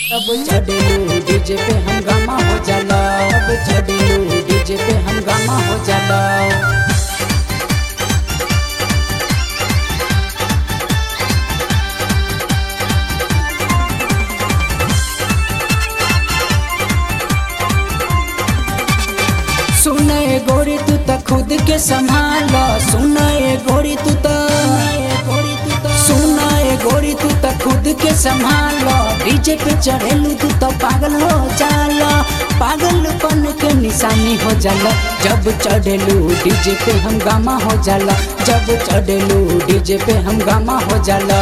अब चढ़लू डीजे पे हंगामा हो जाला अब चढ़लू डीजे पे हंगामा हो जाला सुने गोरी तू त खुद के संभाल सुने गोरी तू त सुने गोरी तू त खुद के संभाल डीजे पे चढ़ेलू तू तो पागल हो जाला पागलपन के निशानी हो जाला जब चढ़ेलू डीजे पे हंगामा हो जाला जब चढ़ेलू डीजे पे हंगामा हो जाला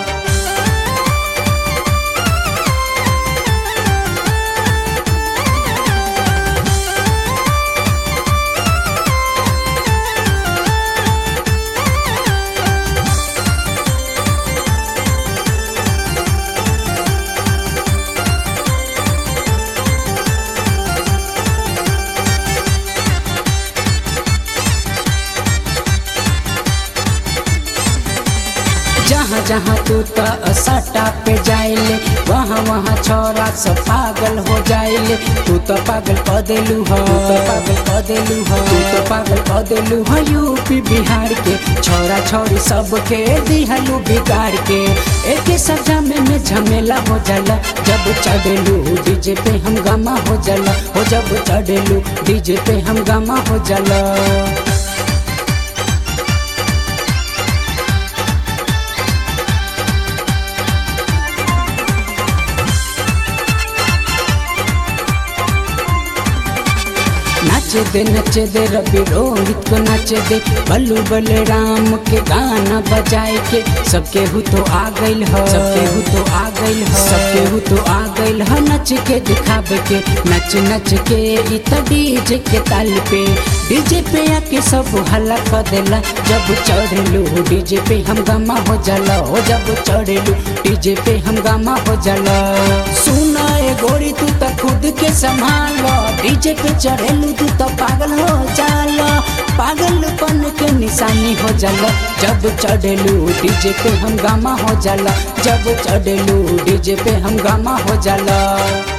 जहाँ जहाँ तू त सट्टा पे जाइले वहाँ वहाँ छोरा सब पागल हो जाइले तू तो पागल क देलू हो तू तो पागल क देलू हो तू तो पागल क देलू हो यूपी बिहार के छोरा छोरी सबके दिहलू बिगाड़ के एक सजा में में झमेला हो जाला जब चढ़ेलू डीजे पे हंगामा हो जाला हो जब चढ़ेलू डीजे पे हंगामा हो जाला नाचे दे नचे दे रवि रोहित को नाचे दे बल्लू बलराम के गाना बजाए के सबके हु तो आ गइल ह सबके हु तो आ गइल ह सबके हु तो आ गइल ह नच के दिखावे के नच नच के इ त डीजे के ताल पे डीजे पे आके सब हल्ला कर देला जब चढ़लू डीजे पे हम गमा हो जाला हो जब चढ़लू डीजे पे हम गमा हो जाला सुना ए गोरी तू त खुद के संभाल डीजे पे चढ़ेलू तू तो पागल हो जाला पागलपन के निशानी हो जाला जब चढ़ेलू डीजे पे हंगामा हो जाला जब चढ़ेलू डीजे पे हंगामा हो जाला